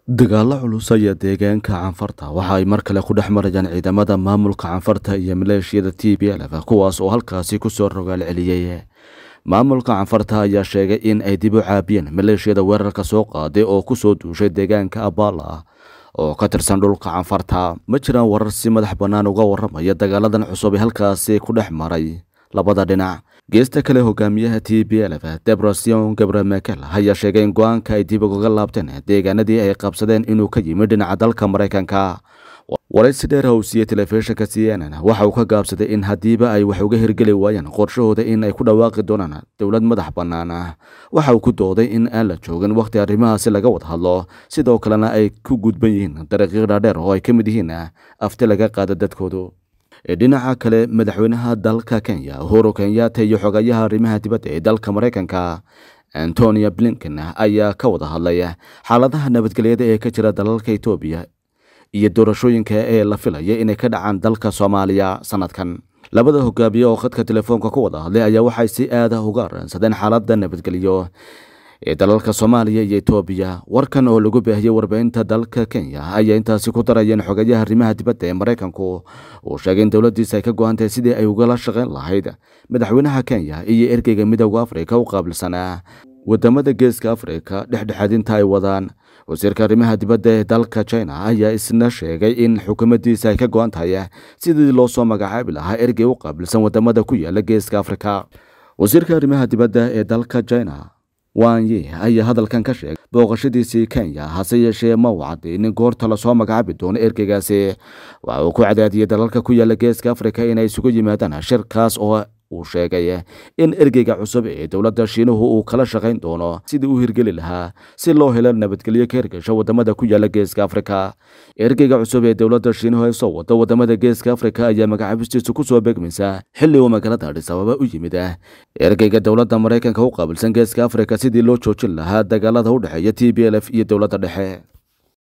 dagaalo culus ayaa deegaanka canfarta waxa ay mar kale ku dhex marayaan ciidamada maamulka canfarta iyo maleeshiyada t b lf kuwaas oo halkaasi kusoo rogaal celiyey maamulka canfarta ayaa sheegay in ay dib u caabiyeen maleeshiyada weerarka soo qaaday oo kusoo duushay deegaanka abala oo ka tirsan dhulka canfarta ma jiraan warar si madax bannaan uga waramaya dagaaladan cusub ee halkaasi ku dhex maray labada dhinac geesta kale hogaamiyaha t b lf debrosion gabre mekel ayaa sheegay in go-aanka ay dib ugaga laabteen deegaanadii ay qabsadeen inuu ka yimid dhinaca dalka maraykanka waraysi dheer ha uu siiyey telefishinka c n n waxa uu ka gaabsaday in haddiiba ay wax uga hirgeli waayaan qorshahooda in ay ku dhawaaqi doonaan dowlad madax bannaan ah waxa uu ku dooday in aan la joogin wakhti arrimahaasi laga wada hadlo sidoo kalena ay ku gudban yihiin dariiqyo dhaadheer oo ay ka mid yihiin afti laga qaada dadkoodu dhinaca kale madaxweynaha dalka kenya uhuru kenyatta iyo xogayaha arrimaha dibadda ee dalka maraykanka antonia blinken ayaa ka wada hadlay xaaladaha nabadgelyada ee ka jira dalalka etoobiya iyo doorashooyinka ee la filaya inay ka dhacaan dalka soomaaliya sanadkan labada hogaamiye oo khadka telefoonka ku wada hadlay ayaa waxay si aada uga aransadeen xaaladda nabadgelyo ee dalalka soomaaliya iyo etoobiya warkan oo lagu baahiyey warbaahinta dalka kenya ayaa intaasi ku darayeen xogayaha arrimaha dibadda ee maraykanku uu sheegay in dowladdiisa ay ka go-antahay sidii ay ugala shaqayn lahayd madaxweynaha kenya iyo ergeyga midooda afrika u qaabilsanaa wadamada geeska afrika dhexdhexaadinta ay wadaan wasiirka arrimaha dibadda ee dalka china ayaa isna sheegay in xukuumaddiisa ay ka go-an tahay sidii loo soo magacaabi lahaa ergey u qaabilsan wadamada ku yaala geeska afrika wasiirka arrimaha dibadda ee dalka china wanyi ayaa hadalkan ka sheegay booqashadiisii kenya hase yeeshee ma uu cadaynin goorta lasoo magacaabi doono ergeygaasi waxa uu ku cadaadiyey dalalka ku yaala geeska afrika inay isugu yimaadaan shirkaas oo uu sheegay in ergeyga cusub ee dowladda shiinuhu uu kala shaqayn doono sidii u hirgeli lahaa si loo helo nabadgelyo ka hirgasho wadamada ku yaala geeska afrika ergeyga cusub ee dowladda shiinuhu ay soo wado wadamada geeska afrika ayaa magacaabistiisu kusoo beegmaysa xilli uu magaalada adhis ababa u yimid ergeyga dowladda maraykanka u qaabilsan geeska afrika sidii loo joojin lahaa dagaalada u dhexeeya t b lf iyo dowladda dhexe